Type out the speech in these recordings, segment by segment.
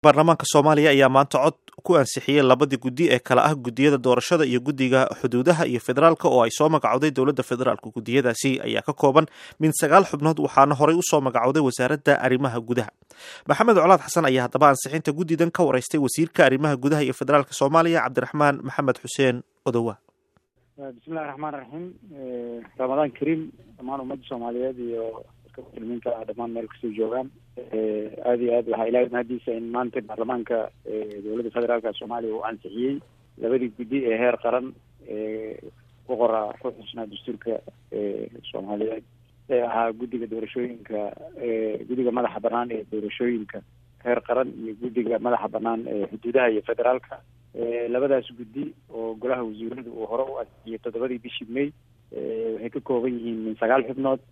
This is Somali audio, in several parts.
baarlamaanka soomaaliya ayaa maanta cod ku ansixiyey labadii guddi ee kala ah guddiyada doorashada iyo guddiga xuduudaha iyo federaalka oo ay soo magacowday dowladda federaalk guddiyadaasi ayaa ka kooban min sagaal xubnood waxaana horey usoo magacowday wasaaradda arrimaha gudaha maxamed colaad xasan ayaa haddaba ansixinta guddidan ka wareystay wasiirka arrimaha gudaha iyo federaalka soomaaliya cabdiraxmaan maxamed xuseen odowa bismillahi raxmaan raxiim ramadaan kariim dhammaan ummadda soomaaliyeed iyo dadka muslimiinta ah dhammaan meel kastoo joogaan aada iyo aad waxaa ilahay mahadiisa in maanta baarlamaanka dowladda federaalka soomaaliya uu ansixiyey labadii guddi ee heer qaran ku qora ku xusnaa dastuurka soomaaliyeed ee ahaa guddiga doorashooyinka guddiga madaxa banaan ee doorashooyinka heer qaran iyo guddiga madaxa banaan ee xuduudaha iyo federaalka labadaas guddi oo golaha wasiiradu uu hore u ansixiyey toddobadii bishii may waxay ka kooban yihiin min sagaal xubnood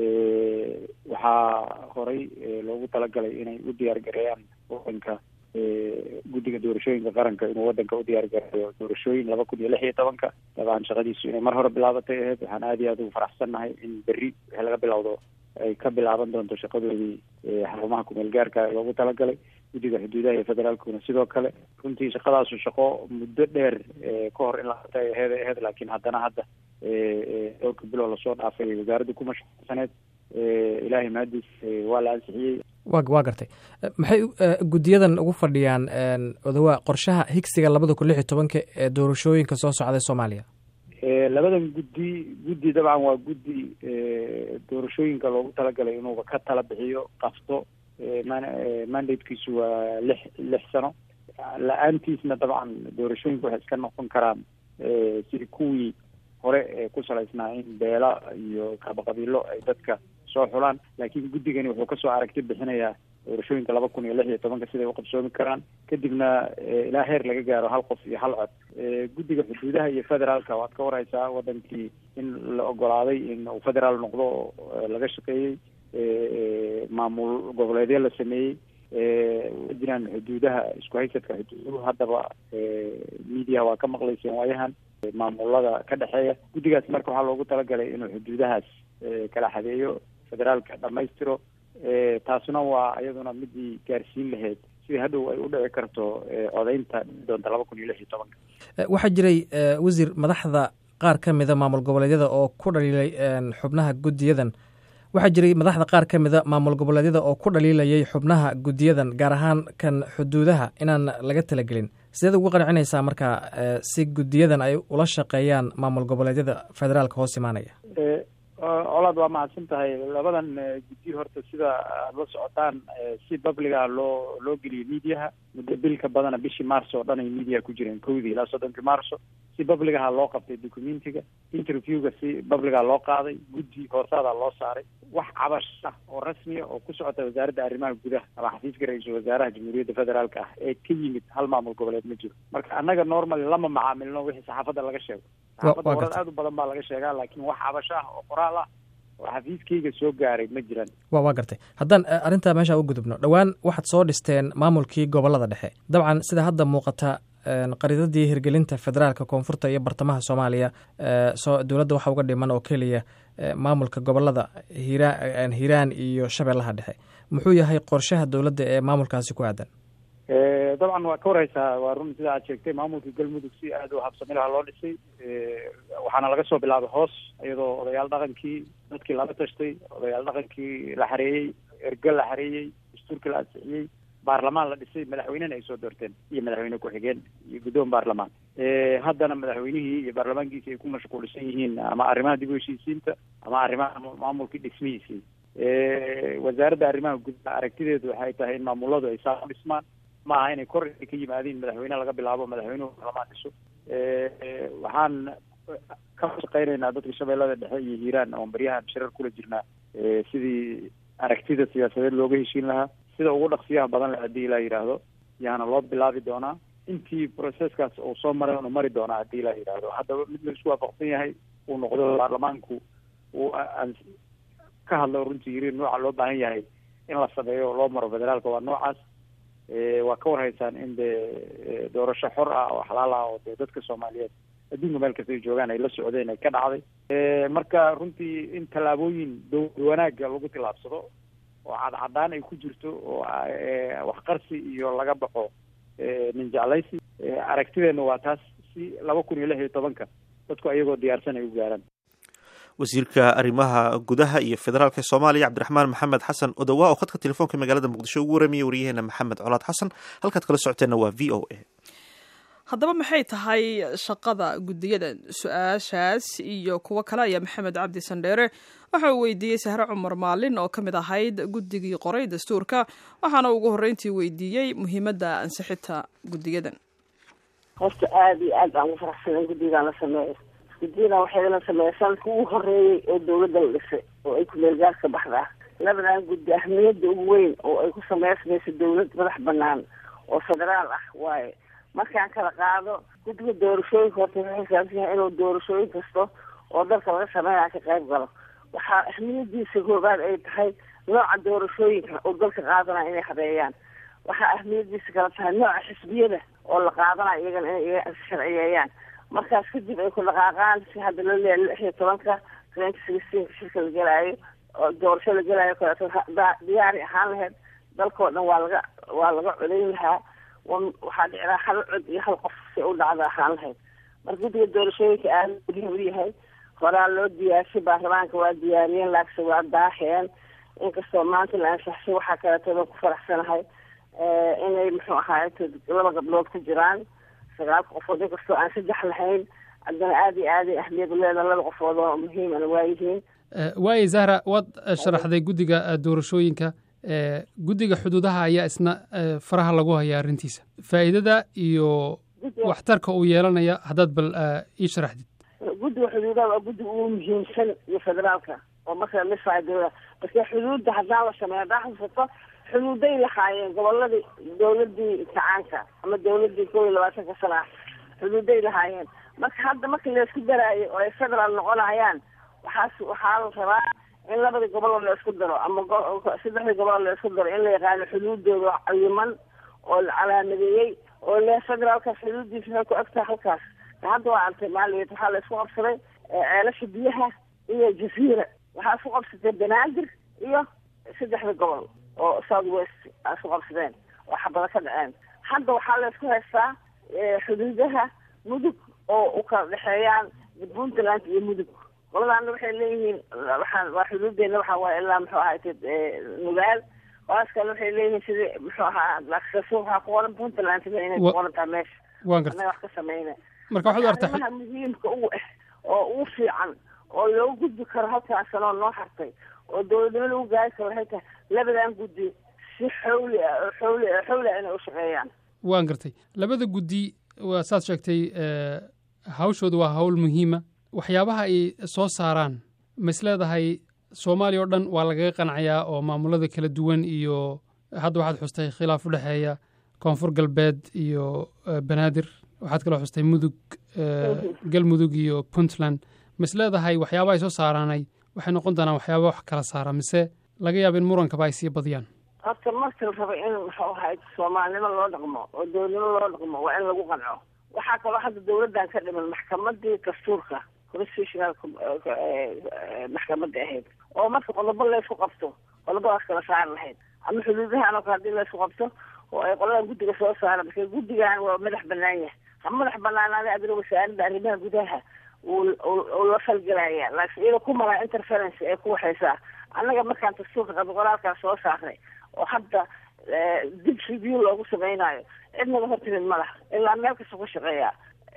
waxaa horey loogu talagalay inay u diyaar gareeyaan wadanka guddiga doorashooyinka qaranka inuu wadanka u diyaar gareeyo doorashooyin laba kun iyo lix iyo tobanka dabcan shaqadiisu inay mar hore bilaabatay ahayd waxaan aada iyo aad ugu faraxsannahay in berri wixii laga bilowdo ay ka bilaaban doonto shaqadoodii xarumaha kumeel gaarka loogu talagalay guddiga xuduudaha iyo federaalkuna sidoo kale runtii shaqadaasu shaqo muddo dheer ka hor in la qabtay aheed aheyd laakiin haddana hadda dhowrka bilow lasoo dhaafay wasaaradda ku mashquulsaneed ilaahay mahadiis waa la ansixiyey wa waa gartay maxay guddiyadan ugu fadhiyaan odawa qorshaha higsiga labada kun lix iyo tobanka ee doorashooyinka soo socday soomaaliya labadan guddi guddi dabcan waa guddi doorashooyinka loogu talagalay inuuba ka tala bixiyo qafto mandatekiisu waa lix lix sano la-aantiisna dabcan doorashooyinka waxay iska noqon karaan sidii kuwii hore ee ku salaysnaa in beela iyo qaabaqabiilo ay dadka soo xulaan laakiin guddigani wuxuu kasoo aragti bixinayaa doorashooyinka laba kun iyo lix iyo tobanka siday uqabsoomi karaan kadibna ilaa heer laga gaaro hal qof iyo hal cod guddiga xuduudaha iyo federaalka waad ka wareysaa wadankii in la ogolaaday in uu federaal noqdo oo laga shaqeeyey maamul goboleedyo la sameeyey wa jiraan xuduudaha isku haysadka xuduuduhu haddaba mediaha waa ka maqlayseen waayahan maamulada ka dhexeeya guddigaas marka waxaa loogu talagalay inuu xuduudahaas kala xadeeyo federaalka dhamaystiro taasuna waa iyaduna midii gaarsiin lahayd sidii hadhow ay u dhici karto codeynta doonta laba kun iyo lix iyo tobanka waxaa jiray wasiir madaxda qaar ka mida maamul goboleedyada oo ku dhaliilay xubnaha guddiyadan waxaa jiray madaxda qaar ka mida maamul goboleedyada oo ku dhaliilayay xubnaha guddiyadan gaar ahaan kan xuduudaha inaan laga talagelin sideed ugu qancinaysaa marka si guddiyadan ay ula shaqeeyaan maamul goboleedyada federaalka hoos imaanaya colaad waa mahadsan tahay labadan guddi horta sida aada la socotaan si babliga loo loo geliyay mediaha muddo bil ka badana bishii marso oo dhan ay mediaha ku jireen kowdii ilaa soddonkii marso si babligaha loo qabtay documentiga interviewga si babliga loo qaaday guddi hoosaadaa loo saaray wax cabash ah oo rasmiya oo ku socota wasaaradda arrimaha gudaha ama xafiiska ra-iisul wasaaraha jamhuuriyadda federaalka ah ee ka yimid hal maamul goboleed ma jiro marka annaga normally lama macaamilno wixii saxaafadda laga sheego saxaafadda horan aad u badan baa laga sheegaa laakiin wax cabash ah oo qoraal ah oo xafiiskayga soo gaaray ma jiraan wa waa gartay haddaan arrintaa meesha u gudubno dhowaan waxaad soo dhisteen maamulkii gobolada dhexe dabcan sida hadda muuqata qaridadii hirgelinta federaalka koonfurta iyo bartamaha soomaaliya soo dowladda waxa uga dhiman oo keliya maamulka gobolada hiiraan hiiraan iyo shabeellaha dhexe muxuu yahay qorshaha dowladda ee maamulkaasi ku aadan dabcan waa ka wareysaa waa run sida aad sheegtay maamulka galmudug si aada u habsami laha loo dhisay waxaana laga soo bilaabay hoos iyadoo odayaal dhaqankii dadkii lala tashtay odayaal dhaqankii la xareeyey erge la xareeyey dastuurkii la ansixiyey baarlamaan la dhisay madaxweynena ay soo doorteen iyo madaxweyne ku-xigeen iyo guddoon baarlamaan haddana madaxweynihii iyo baarlamaankiisi ay ku mashquulsan yihiin ama arrimaha dib u heshiisiinta ama arrimaha maamulkii dhismihiisii wasaaradda arrimaha gudaha aragtideedu waxay tahay in maamuladu ay saa u dhismaan ma aha inay kor ka yimaadiin madaxweyne laga bilaabo madaxweynuhu baarlamaan dhiso waxaan ka shaqeynaynaa dadka shabeellada dhexe iyo hiiraan oon baryahan shirar kula jirnaa sidii aragtida siyaasadeed looga heshiin lahaa sida ugu dhaqsiyaha badan leh haddii ilaa yidhaahdo yaana loo bilaabi doonaa intii processkaas uu soo maray unu mari doonaa haddii ilaa yidhaahdo haddaba mid la isku waafaqsan yahay uu noqdo baarlamaanku uu ka hadlo runtii yiri nooca loo baahan yahay in la sameeyo oo loo maro federaalka waa noocaas waa ka warhaysaan in dee doorasho xor ah oo xalaal ah oo dee dadka soomaaliyeed adduunka meel kasta ay joogaan ay la socdeen ay ka dhacday marka runtii in tallaabooyin dowlad wanaagga lagu tillaabsado oo cadcadaan ay ku jirto oo wax qarsi iyo laga baxo nin jeclaysi aragtideenna waa taas si laba kun iyo lix iyo tobanka dadku ayagoo diyaarsan ay u gaaraan wasiirka arrimaha gudaha iyo federaalka soomaaliya cabdiraxmaan maxamed xasan odowa oo khadka telefoonka magaalada muqdisho ugu waramiya waryaheena maxamed colaad xasan halkaad kala socoteenna waa v o a haddaba maxay tahay shaqada guddiyadan su-aashaas iyo kuwo kale ayaa maxamed cabdi sandheere waxa uu weydiiyey sahre cumar maalin oo ka mid ahayd guddigii qoray dastuurka waxaana ugu horreyntii weydiiyey muhiimadda ansixinta guddiyadan horta aada iyo aad baan ugu faraxsanen guddigan la sameeyo guddiyadan waxay la sameeya sanadka ugu horeeyey oo dawladda la dhisay oo ay ku-meelgaarka baxda labadan guddi ahmiyadda ugu weyn oo ay ku sameysmayso dawlad madax banaan oo federaal ah waaye markaan kala qaado guddiga doorashooyinka horta wuxuu xisaabsan yahay inuu doorashooyin kasto oo dalka laga sameynaya ka qayb galo waxaa ahmiyadiisa koobaad ay tahay nooca doorashooyinka oo dalka qaadanaya inay habeeyaan waxaa ahmiyadiisa kala tahay nooca xisbiyada oo la qaadanayo iyagana inay sharciyeeyaan markaas kadib ay ku dhaqaaqaan si hadda loo leeyahay lix iyo tobanka twenty sixteenka shirka la gelaayo oo doorasho la gelaayo kaleeto diyaari ahaan lahayd dalkao dhan waa laga waa laga codayn lahaa waxaa dhici lahaa hal cod iyo hal qof si u dhacda ahaan lahayd marka guddiga doorashooyinka aada muhiim u yahay horaa loo diyaarshay baarlamaanka waa diyaariyeen laakse waa daaheen inkastoo maanta la ansaxshay waxaa kaleeto ku faraxsanahay inay muxuu ahaay laba gabdhood ku jiraan sagaal qofood inkastoo aan saddex lahayn haddana aada iyo aaday ahmiyad uleedaha laba qofood oo muhiimana waayihiin waaye zahra waad sharaxday guddiga doorashooyinka guddiga xuduudaha ayaa isna faraha lagu hayaa arrintiisa faa'iidada iyo waxtarka uu yeelanaya haddaad bal ii sharaxdid guddiga xuduudaha waa guddiga ugu muhiimsan iyo federaalka oo marka la dhisayo dawlada marka xuduudda haddaan la sameeyo haddaa xusato xuduuday lahaayeen goboladii dawladii kacaanka ama dawladii kow iyo labaatanka sana ah xuduuday lahaayeen marka hadda marka laysku daraayo oo ay federaal noqonayaan waxaas waxaa la rabaa in labadii gobol oo la isku daro ama saddexdii gobol oo la isku daro in la yaqaano xuduudooda cayiman oo la calaamadeeyey oo le federaalkaas xuduudiisa waxay ku egtahay halkaas hadda waa artay maaliyeed waxaa la isku qabsaday ceelasha biyaha iyo jaziira waxaa isku qabsatay banaadir iyo saddexda gobol oo south west a isku qabsadeen oo xabado ka dhaceen hadda waxaa la isku haystaa xuduudaha mudug oo u kala dhexeeyaan puntland iyo mudug qoladaana waxay leeyihiin waxaa waa xuduudeena waxa waaye ilaa muxuu ahaay nugaal qolaas kale waxay leeyihiin sidii muxuu ahaa laksaso waxaa ku qoran puntland sida inay ku qoran tahay meesha waan gartay annaga wax ka sameynay marka waxaad u artaa arrimaha muhiimka ugu ah oo ugu fiican oo loogu gudbi karo halkaas sanoo noo hartay oo dowladnimo lagu gaari karo waxay tahay labadan guddi si xawli ah oo xawli xawli ah inay u shaqeeyaan waan gartay labada guddi waa saad sheegtay hawshooda waa hawl muhiima waxyaabaha ay soo saaraan ma is leedahay soomaaliya oo dhan waa lagaga qancayaa oo maamulada kala duwan iyo hadda waxaad xustay khilaaf u dhexeeya koonfur galbeed iyo banaadir waxaad kaloo xustay mudug galmudug iyo puntland ma is leedahay waxyaabaha ay soo saaraanay waxay noqon doonaan waxyaaba wax kala saara mise laga yaaba in murankaba ay sii badiyaan horta marka la rabo in muxuu ahaay soomaalinimo loo dhaqmo oo dowladnimo loo dhaqmo waa in lagu qanco waxaa kaloo hadda dawladdan ka dhiman maxkamadii dastuurka constitutional maxkamadda ahayd oo marka qodobo laysku qabto qodobadaas kala saari lahayd ama xuduudahan oo kale hadii laysku qabto oo ay qoladan guddiga soo saara marka guddigan waa madax banaan yahay ha madax banaanaada adina wasaaradda arrimaha gudaha uu la falgelaya laakiin iyada ku maraa interference ee ku waxaysaa annaga markaan dastuurka qaba qoraalkaas soo saarnay oo hadda dib review loogu samaynayo cidnaga hortimid ma laha ilaa meel kasta ku shaqeeya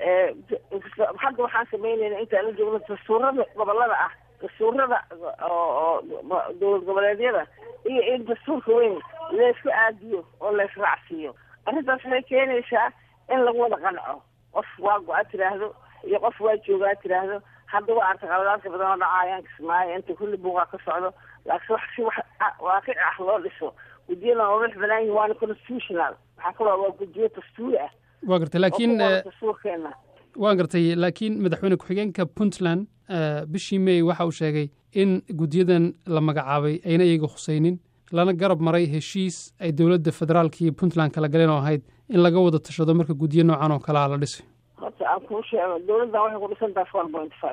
hadda waxaan samaynayna intaan la joogno dastuurada gobolada ah dastuurada oo dowlad goboleedyada iyo in dastuurka weyn laysku aadiyo oo laysraacsiiyo arrintaas waxay keenaysaa in lagu wada qanco qof waa go-a tiraahdo iyo qof waa joogaa tiraahdo hadda waa arta qaladaadka badan oo dhacaayaan kismaayo inta kulli buuqaa ka socdo laakiin wax si wax waaqic ah loo dhiso guddiyada waa madax banaan yihin waana constitutional waxaa kaloo waa guddiyo dastuuri ah waa gartay laakiin dastuurkeena waan gartay laakiin madaxweyne ku-xigeenka puntland bishii may waxa uu sheegay in guddiyadan la magacaabay ayna iyaga khusaynin lana garab maray heshiis ay dowladda federaalka iyo puntland kala galeen oo ahayd in laga wada tashado marka guddiyo noocan oo kalea la dhisay horta aan kuu sheego dowladdan waxay ku dhisan tahay four point five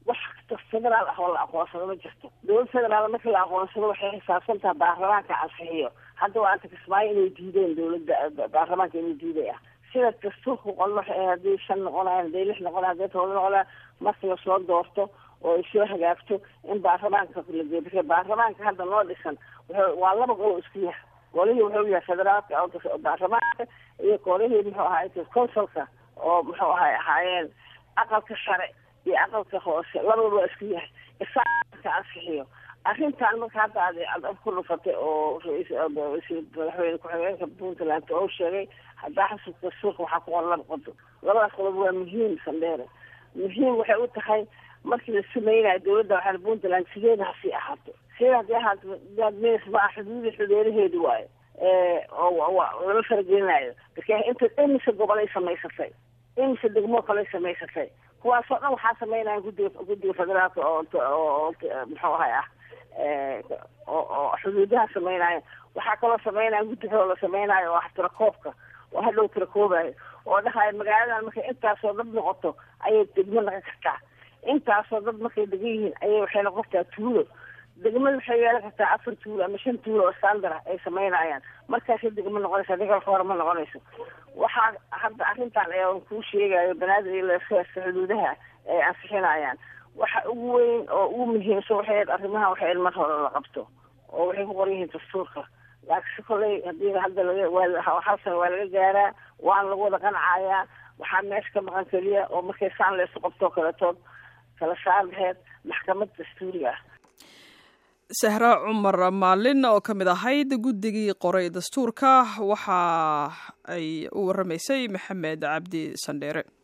wax kasta federaal ah oo la aqoonsado ma jirto dowlad federaal markii la aqoonsado waxay xisaabsan taha baarlamaanka ansixiyo hadda waa anta kismaayo inay diideen dowladda baarlamaanka inay diiday ah sida dastuurka qol waxay haddii shan noqonayan hadday lix noqonayan hadday todoba noqonayan marka lasoo doorto oo ay soo hagaagto in baarlamaanka la geeyo marka baarlamaanka hadda noo dhisan wuxuu waa laba gol isku yahay golihii wuxuu yahay federaalka oo baarlamaanka iyo golihii muxuu ahaay consulka oo muxuu ahay ahaayeen aqalka sare iyo aqalka hoose labadaba waa isku yahay isaaka ansixiyo arrintan marka hadda aad ku dhufatay oo madaxweyne ku-xigeenka puntland oo sheegay haddaa xasuusta suuqa waxaa ku qoran laba qodob labadaas qodob waa muhiim sandheere muhiim waxay u tahay markii la sameynayo dowladda waxaa puntland sideeda hasii ahaato sideeda hadii ahaato daadmeys ma ah xuduudii xudeeraheedi waayo oo lama faragelinayo marka inta imise gobolay samaysatay imise degmoo kaley samaysatay kuwaasoo dhan waxaa sameynaya guddiga guddiga federaalka oo oo muxuu ahay ah oo xuduudaha sameynaayo waxaa kaloo sameynaya guddi kaloo la sameynaayo oo ah tirakoobka oo hadhow tirakoobayo oo dhahayo magaaladan markay intaasoo dad noqoto ayay degmo noqon kartaa intaasoo dad markay degan yihiin ayay waxay noqon kartaa tuulo degmada waxay yeelan kartaa afar tuulo ama shan tuulo oo standard ay sameynayaan markaasay degmo noqonaysa degalka hore ma noqonayso waxaa hadda arrintan ayaa kuu sheegayo banaadir iyo leeseeska xuduudaha ay ansixinayaan waxa ugu weyn oo ugu muhiimsan waxay ahayd arrimaha waxay ahayd mar hore la qabto oo waxay ku qoran yihiin dastuurka laakiinse kolley hadii hadda laga waa hal sana waa laga gaaraa waana lagu wada qancayaa waxaa meesha ka maqan keliya oo markay saan laysu qabtoo kaletood kala saar laheyd maxkamad dastuuriga ah sahra cumar maalin oo ka mid ahayd guddigii qoray dastuurka waxa ay u waramaysay maxamed cabdi sandheere